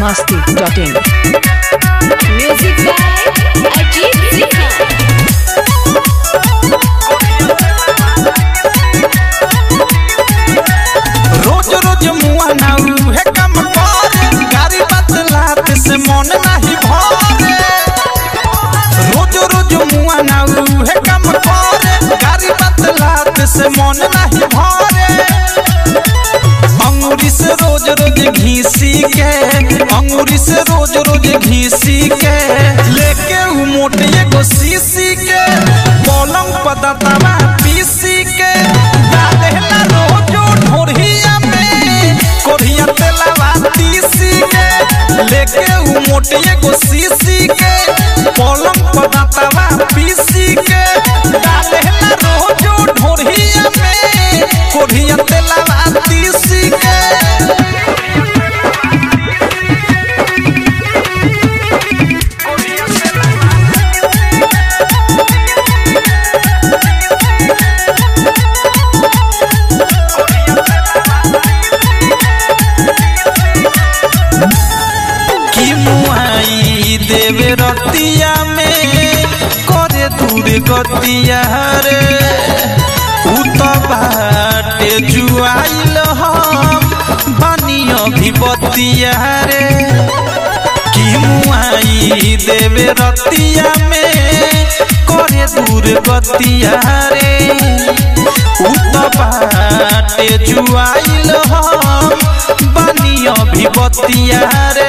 masti.in. Music by Ajit Sinha. रोज रोज मुआ ना उहे काम करे गारी बदलात से मन नाही भरे रोज रोज मुआ ना उहे काम करे गारी बदलात से मन नाही भरे अंगूरी से रोज रोज घीसी के अंगूरी से रोज रोज घीसी के लेके उ मोटे एगो सीसी के पलंग पदतवा पीसी के डालेला रोजो ढोरिया में कोरिया तेलवा तीसी के लेके उ मोटे एगो सीसी के पलंग पदतवा पीसी के डालेला रोजो ढोरिया में कोरिया तेलवा तीसी के की मुआई देवे रतिया में करे दूर गतिया रे उ तो बाटे जुआइल हम बनियो भी बतिया रे की मुआई देवे रतिया में करे दूर गतिया रे उ तो बाटे जुआइल हम बनियो भी बतिया रे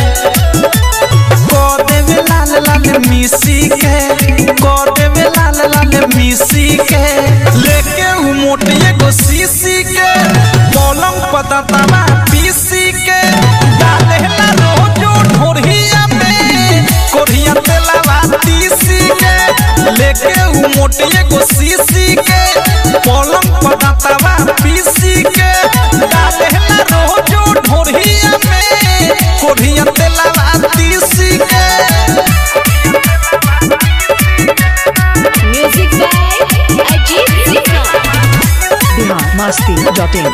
कर देवे लाल लाल मिसी के कर देवे लाल लाल मिसी के लेके उ मोटे एगो सीसी के पलंग पततवा पीसी के डालेला रोजो ढोरिया में कोरिया तेलवा तीसी के लेके उ मोटे एगो सीसी के पलंग पततवा पीसी के डालेला रोजो ढोरिया में कोरिया तेलवा तीसी के Music by Ajit Sinha. Bihar masti.in.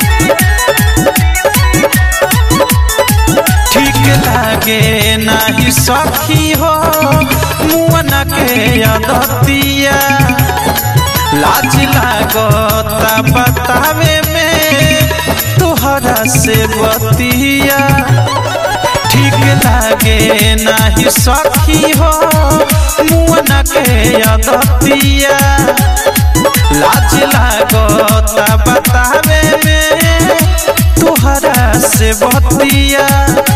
ठीक लागे नाही सखी हो मुअन के अदतिया लाज लागता बतावे में तोहरा से बतिया ठीक लागे नाही सखी हो मुअन के अदतिया लाज लागता बतावे में तोहरा से बतिया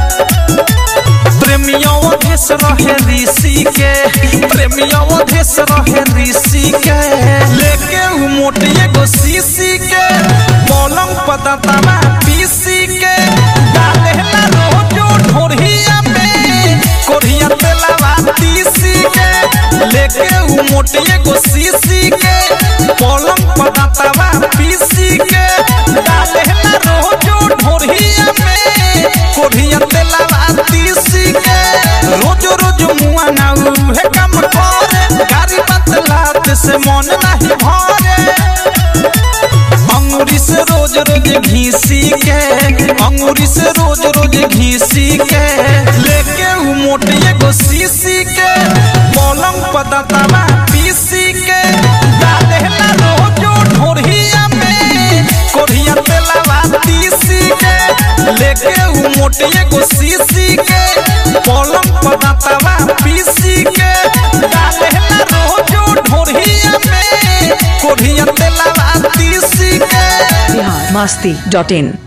प्रेमियों भेस रहे ऋषि के प्रेमियों भेस रहे ऋषि के लेके उ मोटे एगो सीसी के पलंग पततवा पीसी के डालेला रोजो ढोरिया में कोरिया तेलवा तीसी के लेके उ मोटे एगो सीसी के पलंग पततवा पीसी के डालेला रोजो ढोरिया में कोरिया तेलवा तीसी के रोज रोज मुआ ना उहे काम करे गाड़ी बदलात से मन नहीं भरे अंगूरी से रोज रोज घीसी के अंगूरी से रोज रोज घीसी के लेके उ मोटे एगो सीसी के पलंग पदतवा पीसी के डालेला रोजो ढोरिया में कोरिया तेलवा तीसी के लेके उ मोटे एगो सीसी के पलंग पदतवा पीसी के डालेला रोजो ढोरिया में कोरिया तेलवा तीसी के Bihar masti.in.